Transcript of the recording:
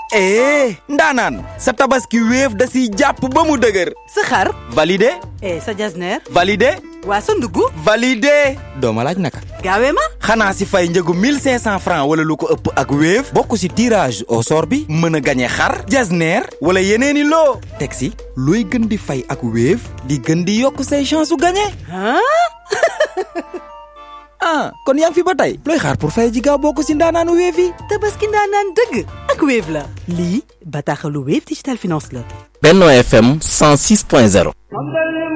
eh ndaanaan sa tabaski wéef da siy jàpp ba mu dëgër sa xar validé eh sa jasneer validé waa sa ndugg validé doo ma laaj naka gaawee ma xanaa si fay njëgu 1500 francs wala lu ko ëpp ak wéef bokk si tirage au sort bi mën a gañe xar jasneer wala yeneeni loo teg si looy gën di fay ak wéef di gën di yokk say chance su gañe ah ah kon yaa ngi fi ba tey looy xaar pour fay ji gaaw bokk si ndaanaanu wéef yi tabaski ndaanaan dëgg ak Wave la lii bataaxalu Wave Digital Finance la Benno FM 106.0